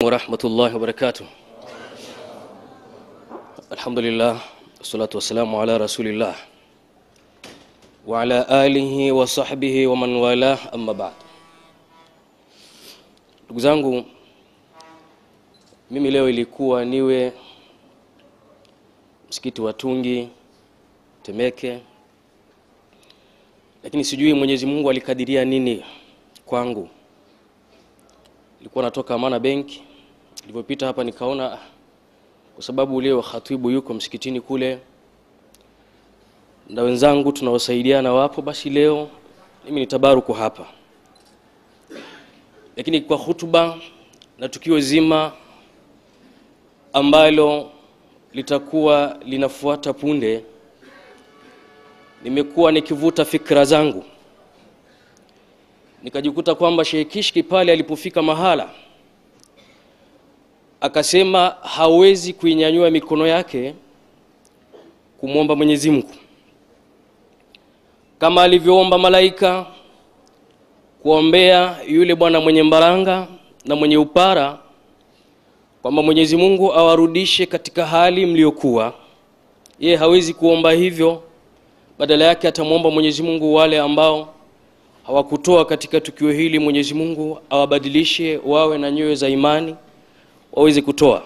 ورحمة الله وبركاته الحمد لله والصلاة والسلام على رسول الله وعلى آله وصحبه ومن والاه أما بعد ndugu zangu mimi leo ilikuwa niwe msikiti wa tungi temeke lakini sijui mwenyezi mungu alikadiria nini kwangu nilikuwa natoka amana benki nilivyopita hapa nikaona ah, kwa sababu leo khatibu yuko msikitini kule na wenzangu tunaosaidiana wapo basi leo mimi nitabaruku hapa lakini kwa hutuba na tukio zima ambalo litakuwa linafuata punde nimekuwa nikivuta fikra zangu nikajikuta kwamba Sheikh Kishki pale alipofika mahala akasema hawezi kuinyanyua mikono yake kumwomba Mwenyezi Mungu kama alivyoomba malaika kuombea yule bwana mwenye mbaranga na mwenye upara kwamba Mwenyezi Mungu awarudishe katika hali mliokuwa. Yeye hawezi kuomba hivyo, badala yake atamwomba Mwenyezi Mungu wale ambao hawakutoa katika tukio hili, Mwenyezi Mungu awabadilishe wawe na nyoyo za imani waweze kutoa.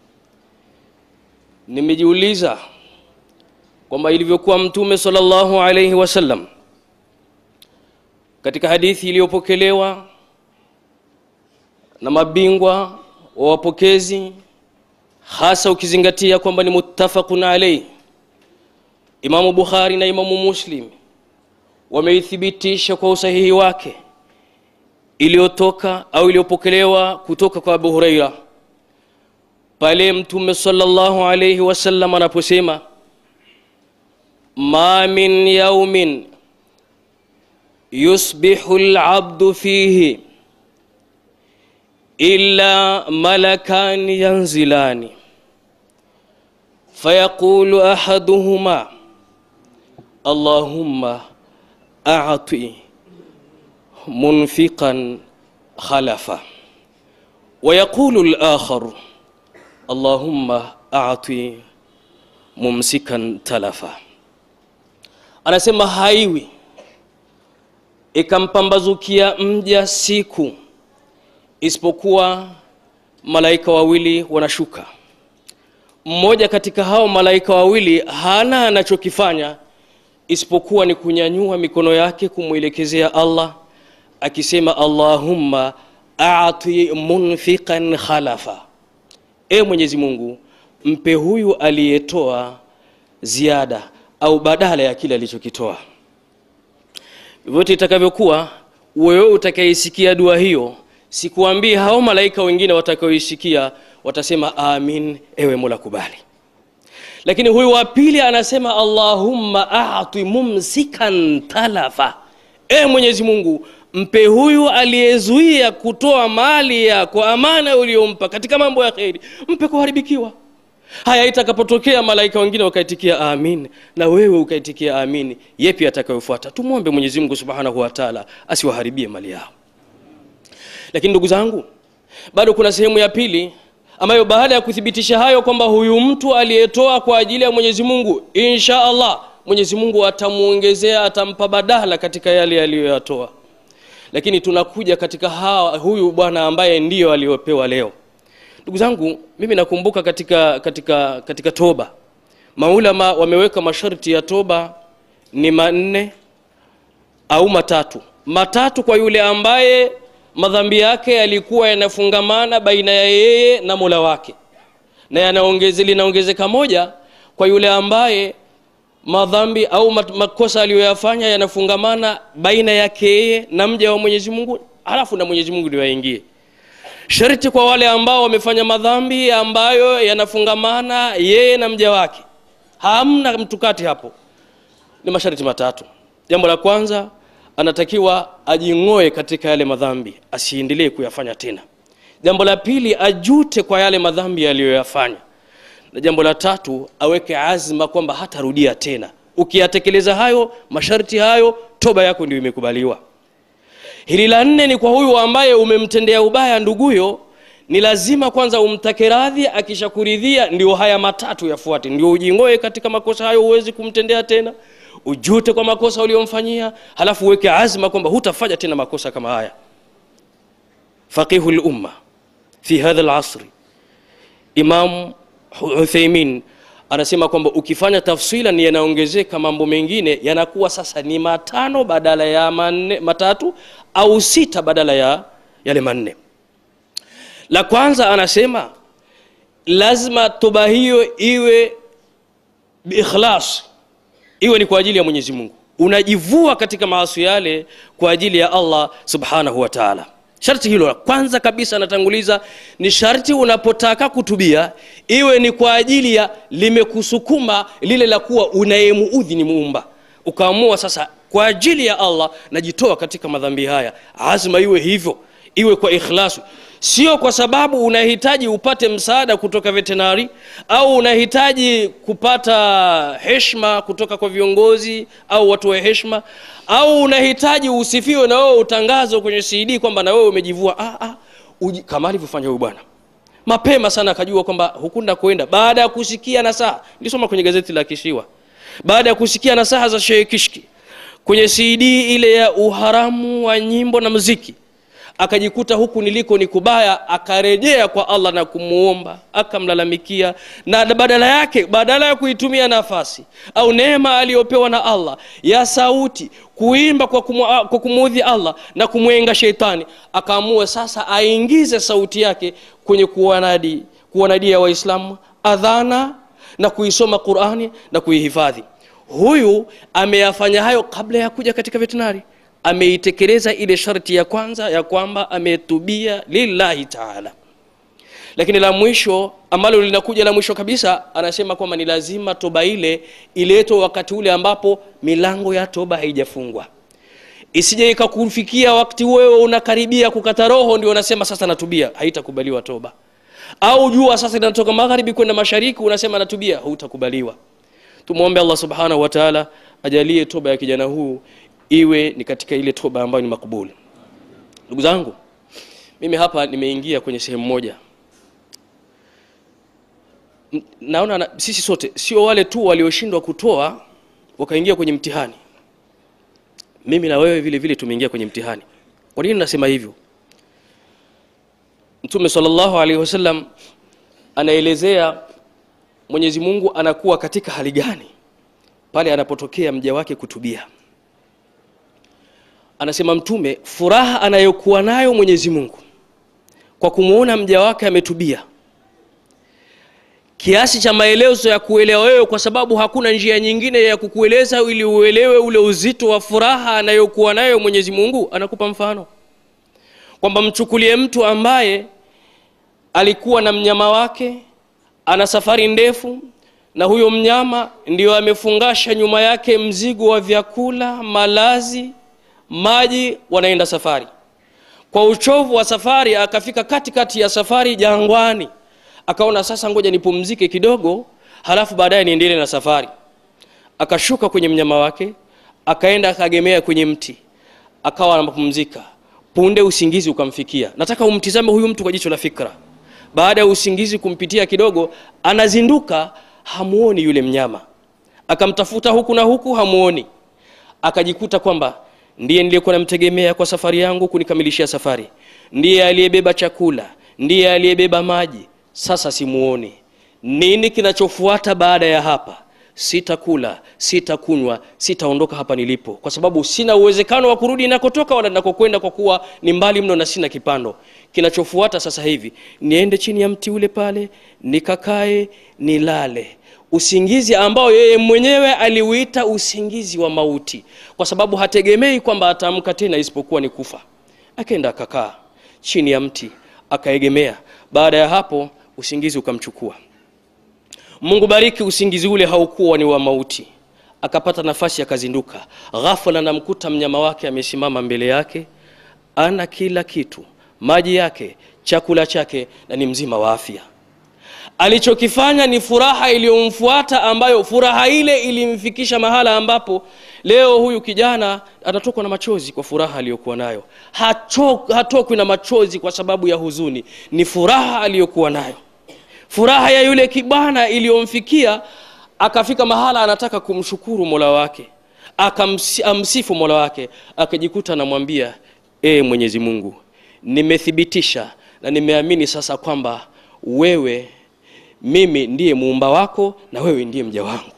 Nimejiuliza kwamba ilivyokuwa Mtume sallallahu alaihi wasallam katika hadithi iliyopokelewa na mabingwa wa wapokezi hasa ukizingatia kwamba ni muttafaqun alayhi Imamu Bukhari na Imamu Muslim wameithibitisha kwa usahihi wake iliyotoka au iliyopokelewa kutoka kwa Abu Huraira pale Mtume sallallahu alayhi wasallam anaposema ma min yaumin yusbihu al-abdu fihi إلا ملكان ينزلان فيقول أحدهما اللهم أعطي منفقا خلفا ويقول الآخر اللهم أعطي ممسكا تلفا anasema haiwi ikampambazukia mja siku isipokuwa malaika wawili wanashuka mmoja katika hao malaika wawili hana anachokifanya isipokuwa ni kunyanyua mikono yake kumwelekezea allah akisema allahumma ati munfiqan khalafa e mwenyezi mungu mpe huyu aliyetoa ziada au badala ya kile alichokitoa vyovyote itakavyokuwa wewe utakayeisikia dua hiyo sikuambii hao malaika wengine watakaoisikia watasema amin ewe mola kubali lakini huyu wa pili anasema allahumma ati mumsikan talafa e mwenyezi mungu mpe huyu aliyezuia kutoa mali yako amana uliyompa katika mambo ya kheri mpe kuharibikiwa haya itakapotokea malaika wengine wakaitikia amin na wewe ukaitikia amin yepi atakayofuata tumwombe mwenyezi mungu subhanahu wa taala asiwaharibie mali yao lakini ndugu zangu bado kuna sehemu ya pili ambayo baada ya kuthibitisha hayo kwamba huyu mtu aliyetoa kwa ajili ya mwenyezi mungu insha allah mwenyezi mungu atamwongezea atampa badala katika yale aliyoyatoa lakini tunakuja katika hawa, huyu bwana ambaye ndiyo aliyopewa leo ndugu zangu mimi nakumbuka katika, katika, katika toba maulama wameweka masharti ya toba ni manne au matatu matatu kwa yule ambaye madhambi yake yalikuwa yanafungamana baina ya yeye na mola wake na yanaongeze linaongezeka moja kwa yule ambaye madhambi au makosa aliyoyafanya yanafungamana baina yake yeye na mja wa mwenyezi mungu halafu na mwenyezi mungu ndio yaingie sharti kwa wale ambao wamefanya madhambi ambayo yanafungamana yeye na mja wake hamna mtukati hapo ni masharti matatu jambo la kwanza anatakiwa ajing'oe katika yale madhambi asiendelee kuyafanya tena jambo la pili ajute kwa yale madhambi aliyoyafanya na jambo la tatu aweke azma kwamba hatarudia tena ukiyatekeleza hayo masharti hayo toba yako ndio imekubaliwa hili la nne ni kwa huyu ambaye umemtendea ubaya nduguyo ni lazima kwanza umtake radhi akishakuridhia ndio haya matatu yafuate ndio ujingoe katika makosa hayo huwezi kumtendea tena ujute kwa makosa uliomfanyia halafu uweke azma kwamba hutafanya tena makosa kama haya faqihu lumma fi hadha lasri imam utheimin anasema kwamba ukifanya tafsila ni yanaongezeka mambo mengine yanakuwa sasa ni matano badala ya manne, matatu au sita badala ya yale manne la kwanza anasema lazima toba hiyo iwe biikhlas iwe ni kwa ajili ya mwenyezi mungu unajivua katika maasi yale kwa ajili ya allah subhanahu wa taala sharti hilo la kwanza kabisa anatanguliza ni sharti unapotaka kutubia iwe ni kwa ajili ya limekusukuma lile la kuwa unayemuudhi ni muumba ukaamua sasa kwa ajili ya allah najitoa katika madhambi haya azma iwe hivyo iwe kwa ikhlasu sio kwa sababu unahitaji upate msaada kutoka vetenari au unahitaji kupata heshma kutoka kwa viongozi au watu wa heshma au unahitaji usifiwe na wewe utangazwe kwenye cd kwamba na wewe umejivua ah, ah, uji, kama alivyofanya huyu bwana mapema sana akajua kwamba hukunda kwenda baada ya kusikia nasaha nilisoma kwenye gazeti la kishiwa baada ya kusikia nasaha za shehe kishki kwenye cd ile ya uharamu wa nyimbo na muziki akajikuta huku niliko ni kubaya akarejea kwa allah na kumuomba akamlalamikia na badala yake badala ya kuitumia nafasi au neema aliyopewa na allah ya sauti kuimba kwa, kumu, kwa kumuudhi allah na kumwenga sheitani akaamua sasa aingize sauti yake kwenye kuwanadi kuwanadia waislamu adhana na kuisoma qurani na kuihifadhi huyu ameyafanya hayo kabla ya kuja katika veterinari ameitekeleza ile sharti ya kwanza ya kwamba ametubia lillahi taala lakini la mwisho ambalo linakuja la mwisho kabisa anasema kwamba ni lazima toba ile iletwe wakati ule ambapo milango ya toba haijafungwa isije ikakufikia wakati wewe unakaribia kukata roho ndio unasema sasa natubia haitakubaliwa toba au jua sasa linatoka magharibi kwenda mashariki unasema natubia hautakubaliwa tumwombe allah subhanahu wa taala ajalie toba ya kijana huu iwe ni katika ile toba ambayo ni makbuli ndugu zangu mimi hapa nimeingia kwenye sehemu moja naona na, sisi sote sio wale tu walioshindwa kutoa wakaingia kwenye mtihani mimi na wewe vile vile tumeingia kwenye mtihani kwa nini nasema hivyo mtume salllahu alaihi wasallam anaelezea mwenyezi mungu anakuwa katika hali gani pale anapotokea mja wake kutubia anasema mtume furaha anayokuwa nayo mwenyezi mungu kwa kumwona mja wake ametubia kiasi cha maelezo ya kuelewa wewe kwa sababu hakuna njia nyingine ya kukueleza ili uelewe ule uzito wa furaha anayokuwa nayo mwenyezi mungu anakupa mfano kwamba mchukulie mtu ambaye alikuwa na mnyama wake ana safari ndefu na huyo mnyama ndio amefungasha nyuma yake mzigo wa vyakula malazi maji wanaenda safari kwa uchovu wa safari akafika katikati ya safari jangwani akaona sasa ngoja nipumzike kidogo halafu baadaye niendelee na safari akashuka kwenye mnyama wake akaenda akagemea kwenye mti akawa anapumzika punde usingizi ukamfikia nataka umtizame huyu mtu kwa jicho la fikra baada ya usingizi kumpitia kidogo anazinduka hamuoni yule mnyama akamtafuta huku na huku hamuoni akajikuta kwamba ndiye niliyekuwa namtegemea kwa safari yangu kunikamilishia safari ndiye aliyebeba chakula ndiye aliyebeba maji sasa simuoni nini kinachofuata baada ya hapa sitakula sitakunywa sitaondoka hapa nilipo kwa sababu sina uwezekano wa kurudi nakotoka wala nakokwenda kwa kuwa ni mbali mno na sina kipando kinachofuata sasa hivi niende chini ya mti ule pale nikakae nilale usingizi ambao yeye mwenyewe aliuita usingizi wa mauti kwa sababu hategemei kwamba ataamka tena isipokuwa ni kufa akaenda akakaa chini ya mti akaegemea baada ya hapo usingizi ukamchukua mungu bariki usingizi ule haukuwa ni wa mauti akapata nafasi akazinduka ghafla anamkuta mnyama wake amesimama mbele yake ana kila kitu maji yake chakula chake na ni mzima wa afya alichokifanya ni furaha iliyomfuata ambayo furaha ile ilimfikisha mahala ambapo leo huyu kijana anatokwa na machozi kwa furaha aliyokuwa nayo Hacho- hatokwi na machozi kwa sababu ya huzuni ni furaha aliyokuwa nayo furaha ya yule kibwana iliyomfikia akafika mahala anataka kumshukuru mola wake akamsifu mola wake akajikuta anamwambia ee mwenyezi mungu nimethibitisha na nimeamini sasa kwamba wewe mimi ndiye muumba wako na wewe ndiye mja wangu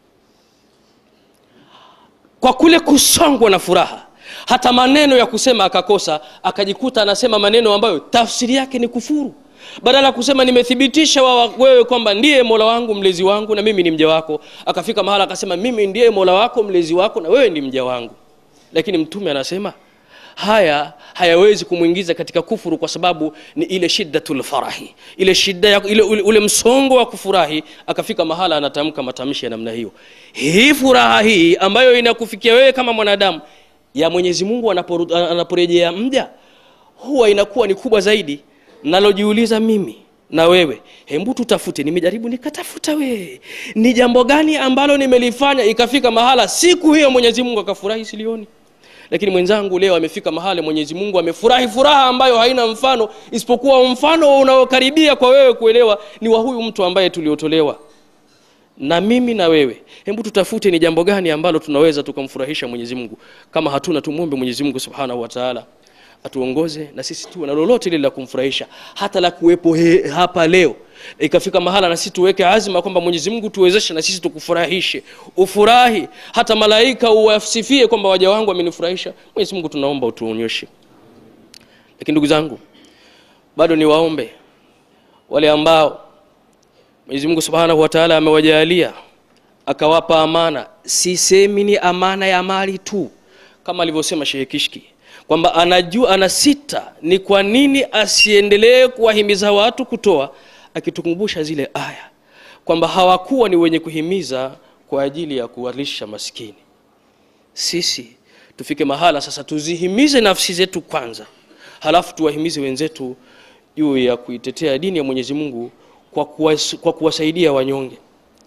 kwa kule kusongwa na furaha hata maneno ya kusema akakosa akajikuta anasema maneno ambayo tafsiri yake ni kufuru badala ya kusema nimethibitisha wa wewe kwamba ndiye mola wangu mlezi wangu na mimi ni mja wako akafika mahala akasema mimi ndiye mola wako mlezi wako na wewe ni mja wangu lakini mtume anasema haya hayawezi kumwingiza katika kufuru kwa sababu ni ile shiddatul farahi ile shida ya, ile, ule, ule msongo wa kufurahi akafika mahala anatamka matamshi ya namna hiyo hii furaha hii ambayo inakufikia wewe kama mwanadamu ya mwenyezi mungu anaporu- anaporejea mja huwa inakuwa ni kubwa zaidi nalojiuliza mimi na wewe hembu tutafute nimejaribu nikatafuta wewe ni jambo gani ambalo nimelifanya ikafika mahala siku hiyo mwenyezi mungu akafurahi silioni lakini mwenzangu leo amefika mahali mwenyezi mungu amefurahi furaha ambayo haina mfano isipokuwa mfano unaokaribia kwa wewe kuelewa ni wa huyu mtu ambaye tuliotolewa na mimi na wewe hebu tutafute ni jambo gani ambalo tunaweza tukamfurahisha mwenyezi mungu kama hatuna tumwombe mwenyezi mungu subhanahu wa taala atuongoze na sisi tuwe na lolote lile la kumfurahisha hata la kuwepo he, hapa leo ikafika mahala na sisi tuweke azma kwamba mwenyezi mungu tuwezeshe na sisi tukufurahishe ufurahi hata malaika uwasifie kwamba waja wangu wamenifurahisha mwenyezi mungu tunaomba utuonyeshe lakini ndugu zangu bado niwaombe wale ambao mwenyezi mungu subhanahu wa taala amewajalia akawapa amana sisemi ni amana ya mali tu kama alivyosema shehe kishki kwamba anajua ana sita ni kwa nini asiendelee kuwahimiza watu kutoa akitukumbusha zile aya kwamba hawakuwa ni wenye kuhimiza kwa ajili ya kuwalisha maskini sisi tufike mahala sasa tuzihimize nafsi zetu kwanza halafu tuwahimize wenzetu juu ya kuitetea dini ya mwenyezi mungu kwa, kuwas, kwa kuwasaidia wanyonge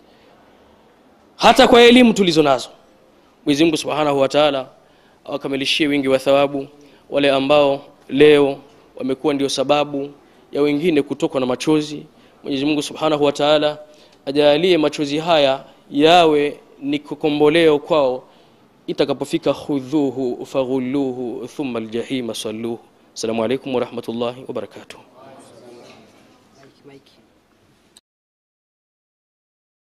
hata kwa elimu tulizo nazo mwenyezi mungu subhanahu wa taala awakamilishie wingi wa thawabu wale ambao leo wamekuwa ndio sababu ya wengine kutokwa na machozi mwenyezi mungu subhanahu wa taala ajalie machozi haya yawe ni kukomboleo kwao itakapofika khudhuhu faghulluhu thumma aljahima salluhu assalamu alaikum warahmatullahi wabarakatuh